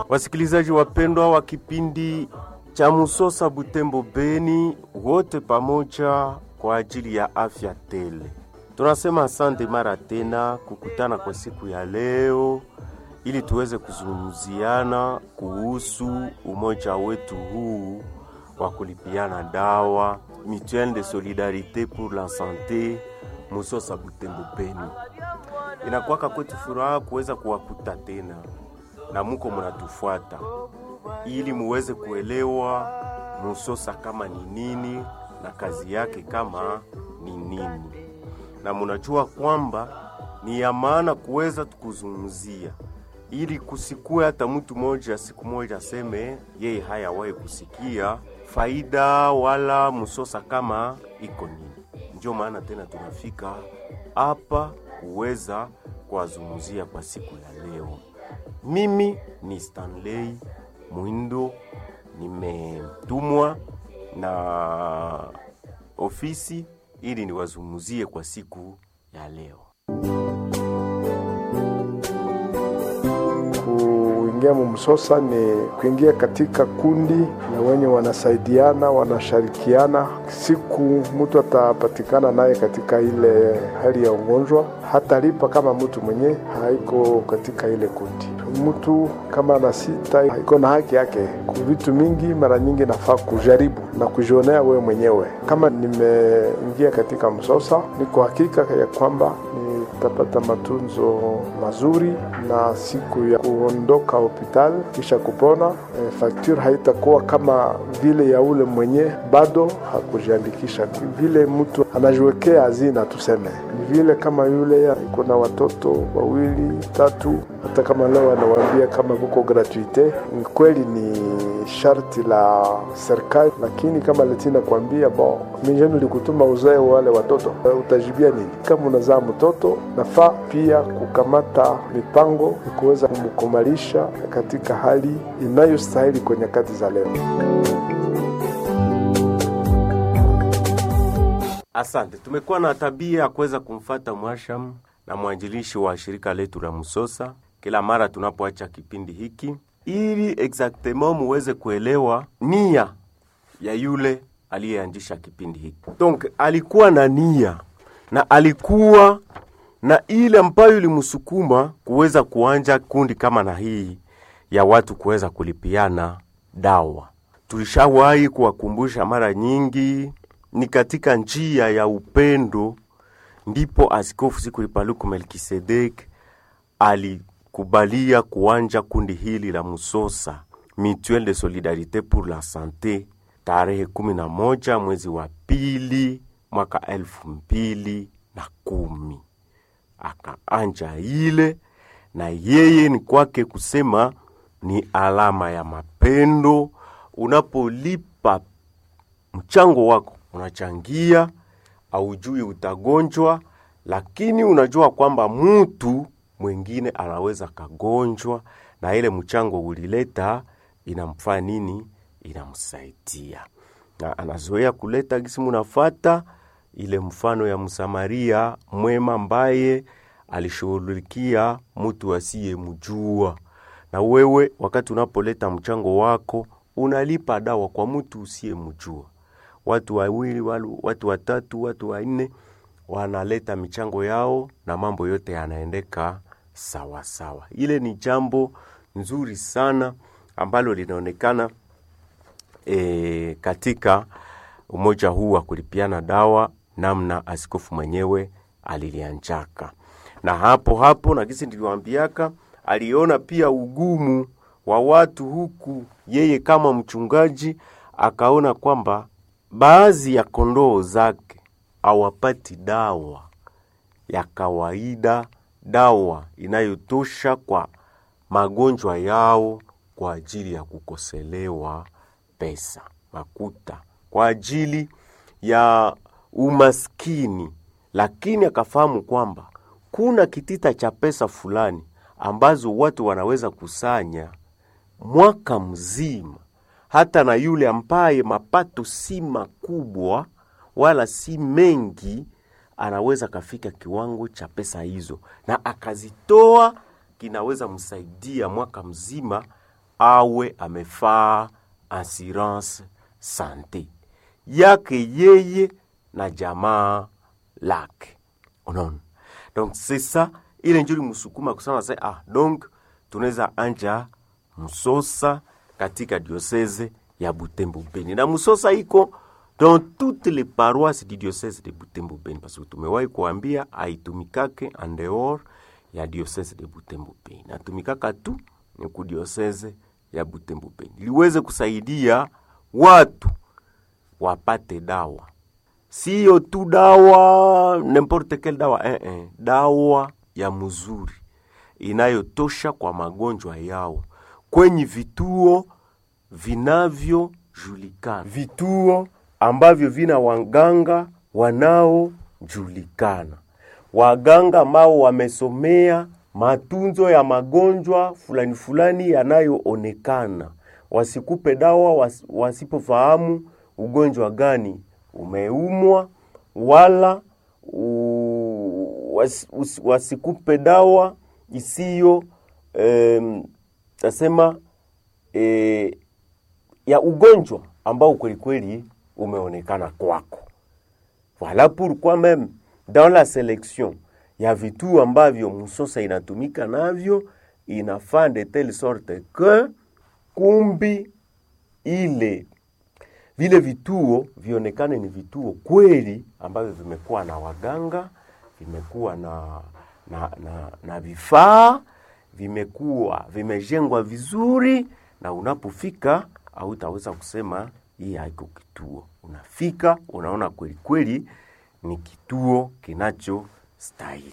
Wasikilizaji wapendwa wa kipindi cha Musosa Butembo Beni, wote pamoja kwa ajili ya afya tele, tunasema asante mara tena kukutana kwa siku ya leo ili tuweze kuzungumziana kuhusu umoja wetu huu wa kulipiana dawa Mutuelle de Solidarite pour la Sante Musosa Butembo Beni. Inakuwaka kwetu furaha kuweza kuwakuta tena na muko munatufuata ili muweze kuelewa Musosa kama ni nini na kazi yake kama ni nini, na munajua kwamba ni ya maana kuweza tukuzungumzia ili kusikue hata mtu moja siku moja aseme yeye hayawahi kusikia faida wala Musosa kama iko nini. Ndio maana tena tunafika hapa kuweza kuwazungumzia kwa siku ya leo. Mimi ni Stanley Mwindo, nimetumwa na ofisi ili niwazungumzie kwa siku ya leo. Kuingia mumsosa ni kuingia katika kundi ya wenye wanasaidiana, wanashirikiana. Siku mtu atapatikana naye katika ile hali ya ugonjwa, hatalipa kama mtu mwenye haiko katika ile kundi. Mtu kama ana sita iko na haki yake ku vitu mingi, mara nyingi nafaa kujaribu na kujionea wewe mwenyewe. Kama nimeingia katika msosa, niko hakika ya kwamba nitapata matunzo mazuri na siku ya kuondoka hospitali kisha kupona, e, fakture haitakuwa kama vile ya ule mwenye bado hakujiandikisha. Vile mtu anajiwekea hazina, tuseme ni vile kama yule iko na watoto wawili tatu, hata kama leo anawaambia kama kuko gratuite, ni kweli ni sharti la serikali, lakini kama letina kuambia bo mijenu likutuma uzae wale watoto, utajibia nini? Kama unazaa mtoto, nafaa pia kukamata mipango ya kuweza kumkomalisha katika hali inayostahili kwa nyakati za leo. Asante. Tumekuwa na tabia ya kuweza kumfata mwasham na mwanjilishi wa shirika letu la Musosa kila mara tunapoacha kipindi hiki, ili exactement muweze kuelewa nia ya yule aliyeanzisha kipindi hiki. Donc alikuwa na nia na alikuwa na ile ambayo ilimsukuma kuweza kuanja kundi kama na hii ya watu kuweza kulipiana dawa. Tulishawahi kuwakumbusha mara nyingi, ni katika njia ya upendo ndipo Askofu Sikuli Paluku Melkisedek alikubalia kuanja kundi hili la Musosa Mutuelle de Solidarite pour la Sante tarehe kumi na moja mwezi wa pili mwaka elfu mbili na kumi akaanja ile, na yeye ni kwake kusema ni alama ya mapendo. Unapolipa mchango wako, unachangia, aujui utagonjwa, lakini unajua kwamba mtu mwingine anaweza kagonjwa, na ile mchango ulileta inamfaa nini? Inamsaidia, na anazoea kuleta gisi munafata ile mfano ya Msamaria mwema ambaye alishughulikia mtu asiyemjua. Na wewe wakati unapoleta mchango wako unalipa dawa kwa mtu usiyemjua. Watu wawili, watu watatu, watu wanne wanaleta michango yao na mambo yote yanaendeka sawa sawa. Ile ni jambo nzuri sana ambalo linaonekana e, katika umoja huu wa kulipiana dawa namna askofu mwenyewe alilianjaka na hapo hapo, na kisi niliwaambiaka, aliona pia ugumu wa watu huku, yeye kama mchungaji akaona kwamba baadhi ya kondoo zake hawapati dawa ya kawaida, dawa inayotosha kwa magonjwa yao, kwa ajili ya kukoselewa pesa makuta, kwa ajili ya umaskini, lakini akafahamu kwamba kuna kitita cha pesa fulani ambazo watu wanaweza kusanya mwaka mzima, hata na yule ambaye mapato si makubwa wala si mengi, anaweza kafika kiwango cha pesa hizo na akazitoa, kinaweza msaidia mwaka mzima awe amefaa assurance sante yake yeye na jamaa lake unaona donc c'est ça ile njuri msukuma kusema se ah donc tunaweza anja msosa katika diocese ya Butembo Beni na msosa iko dans toutes les paroisses du diocese de Butembo Beni parce que tumewahi kuambia aitumikake en dehors ya diocese de Butembo Beni natumikaka tu ni ku diocese ya Butembo Beni liweze kusaidia watu wapate dawa siyo tu dawa n'importe quelle dawa eh, eh, dawa ya mzuri inayotosha kwa magonjwa yao kwenye vituo vinavyojulikana, vituo ambavyo vina waganga wanaojulikana, waganga ambao wamesomea matunzo ya magonjwa fulani fulani yanayoonekana. Wasikupe dawa was, wasipofahamu ugonjwa gani umeumwa wala u, was, us, wasikupe dawa isiyo em, tasema e, ya ugonjwa ambao kweli kweli umeonekana kwako. Voilà pourquoi même dans la sélection ya vituo ambavyo msosa inatumika navyo inafaa de telle sorte que kumbi ile vile vituo vionekane ni vituo kweli ambavyo vimekuwa na waganga, vimekuwa na na, na, na vifaa vimekuwa vimejengwa vizuri, na unapofika hautaweza kusema hii haiko kituo. Unafika unaona kweli kweli ni kituo kinachostahili.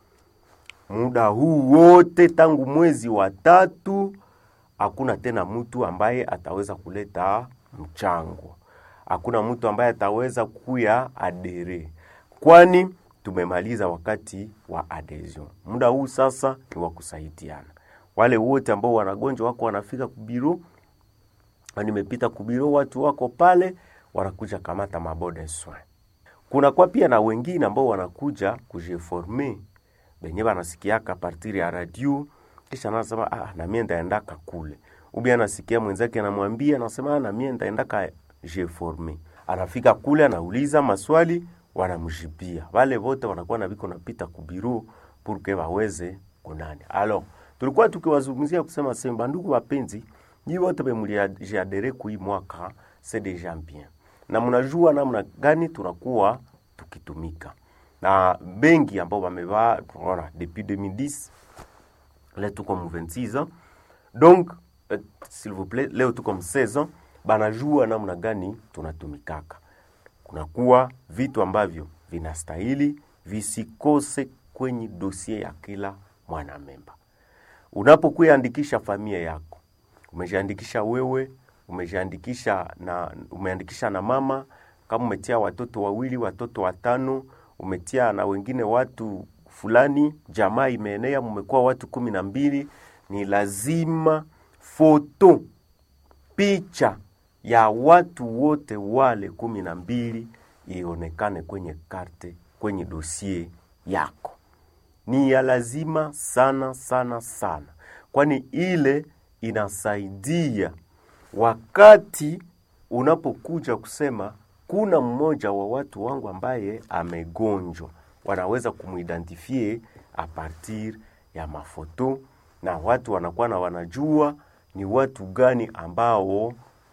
Muda huu wote tangu mwezi wa tatu, hakuna tena mtu ambaye ataweza kuleta mchango, hakuna mtu ambaye ataweza kuya adere, kwani tumemaliza wakati wa adhesion. Muda huu sasa ni wa kusaidiana. Wale wote ambao wanagonjwa wako wanafika kubiro, nimepita kubiro, watu wako pale wanakuja kamata mabode soin. Kuna kwa pia na wengine ambao wanakuja kujiforme benye banasikiaka partir ya radio, kisha anasema ah, na mimi ndaendaka kule, ubi anasikia mwenzake anamwambia, anasema ah, na mimi ndaendaka jiforme. Anafika kule anauliza maswali wanamjibia wale wote wanakuwa na biko napita kubiru purke waweze kunani. Alors tulikuwa tukiwazungumzia kusema sema, ndugu wapenzi, nyi wote bemuliadere kui mwaka c'est déjà bien, na mnajua namna gani tunakuwa tukitumika na bengi ambao wamevaa tunaona depuis 2010 leo tuko mu 26 ans donc euh, s'il vous plaît leo tuko mu 16 ans, banajua namna gani tunatumikaka kunakuwa vitu ambavyo vinastahili visikose kwenye dosie ya kila mwanamemba. Unapokuandikisha familia yako, umejiandikisha wewe, umejiandikisha na umeandikisha na mama, kama umetia watoto wawili, watoto watano, umetia na wengine watu fulani, jamaa imeenea, mmekuwa watu kumi na mbili, ni lazima foto, picha ya watu wote wale kumi na mbili ionekane kwenye karte, kwenye dosie yako. Ni ya lazima sana sana sana, kwani ile inasaidia wakati unapokuja kusema kuna mmoja wa watu wangu ambaye amegonjwa, wanaweza kumuidentifie a partir ya mafoto, na watu wanakuwa na wanajua ni watu gani ambao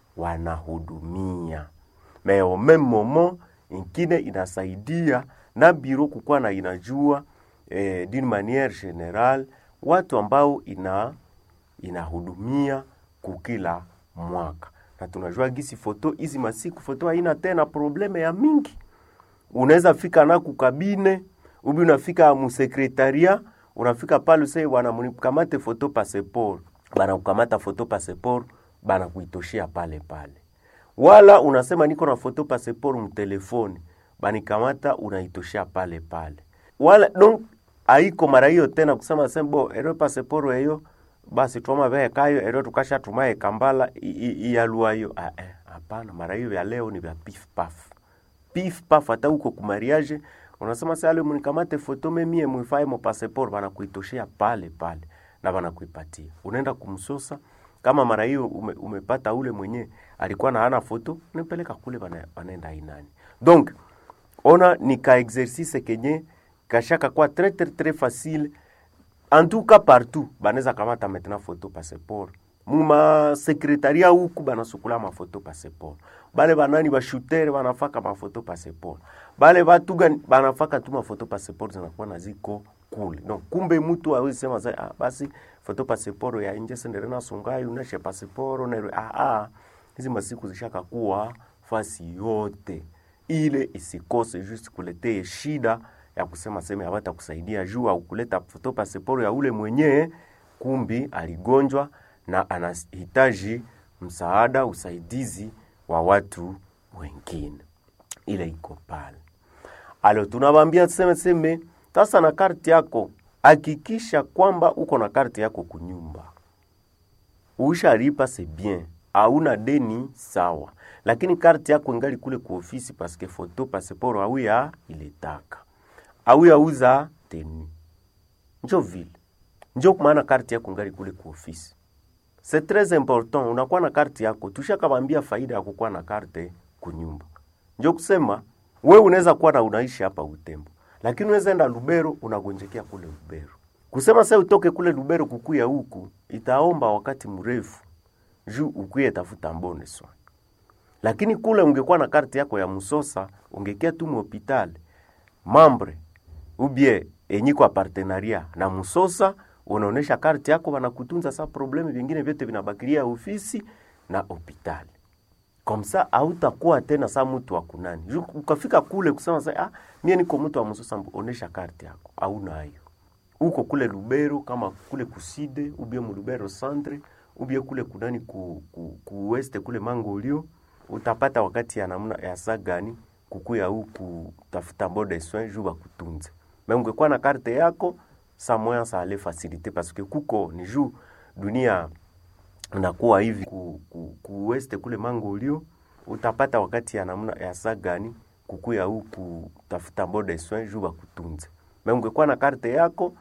wanahudumia mais au même moment ingine inasaidia na biro kukuwa na inajua eh, d'une manière générale watu ambao ina inahudumia kukila mwaka, na tunajua gisi foto hizi masiku foto haina tena probleme ya mingi. Unaweza fika na kukabine ubi unafika musekretaria unafika pale usai bwana mnikamate foto passeport, bana kukamata foto passeport bana kuitoshea pale pale wala unasema niko na foto passeport mtelefoni, banikamata unaitoshea pale pale, wala donc aiko mara hiyo tena kusema sembo ero passeport eyo basi twama veye kayo ero tukasha tumaye kambala iyalua hiyo hapana. Mara hiyo ya leo ni vya pif paf pif paf, hata huko kumariage unasema sasa leo mnikamate foto memie mwifae mo passeport, bana kuitoshea pale pale na bana kuipatia, unaenda kumsosa kama mara hiyo ume, umepata ule mwenye alikuwa na hana foto unapeleka kule bana, banaenda inani donc ona ni ka exercice kenye kashaka kwa très très très facile en tout cas partout banaweza kamata maintenant photo passeport muma sekretaria huku banasukula mafoto passeport bale banani bashutere banafaka mafoto passeport bale batu gani banafaka tu mafoto passeport zinakuwa na ziko kule donc kumbe mtu awezi sema sa ah, basi foto passeport ya nje sendere na sungai uneshe passeport na ah ah hizi masiku zishaka kuwa fasi yote ile isikose just kuletee shida ya kusema sema hawata kusaidia juu au kuleta foto pasiporo ya ule mwenyewe kumbi aligonjwa na anahitaji msaada usaidizi wa watu wengine ile iko pale alo tunawambia seme seme sasa na karti yako hakikisha kwamba uko na karti yako kunyumba ushalipa se bien hauna deni sawa lakini karti yako ingali kule ku ofisi paske foto pasiporo au ya iletaka au yauza teni njo vile njo maana karti yako ngali kule ku ofisi c'est très important unakuwa na karti yako tushakawambia faida ya kukuwa na karte kunyumba njo kusema we unaweza kuwa na unaishi hapa utembo lakini unaweza enda lubero unagonjekea kule lubero kusema sasa utoke kule lubero kukuya huku itaomba wakati mrefu juu ukuye tafuta mbone swa lakini kule ungekuwa na karti yako ya musosa ungekia tu muhopitali mambre ubie enyi kwa partenaria na musosa unaonesha karti yako wanakutunza sa probleme vingine vyote vinabakiria ofisi na hopitali komsa hautakuwa tena sa mtu wa kunani Ju- ukafika kule kusema sa ah, mie niko mtu wa musosa mbu- onesha karti yako hauna hiyo uko kule lubero kama kule kuside ubie mu lubero centre ubie kule kunani ku, ku, ku weste kule mangolio utapata wakati ya namna ya saa gani kukuya huku tafuta bode soin juu bakutunze me ungekuwa na karte yako sa moya sa ale facilite parce que kuko ni juu dunia nakuwa hivi ku, ku, ku weste kule mangolio utapata wakati ya namna ya saa gani kukuya huku tafuta bode soin juu bakutunze me ungekuwa na karte yako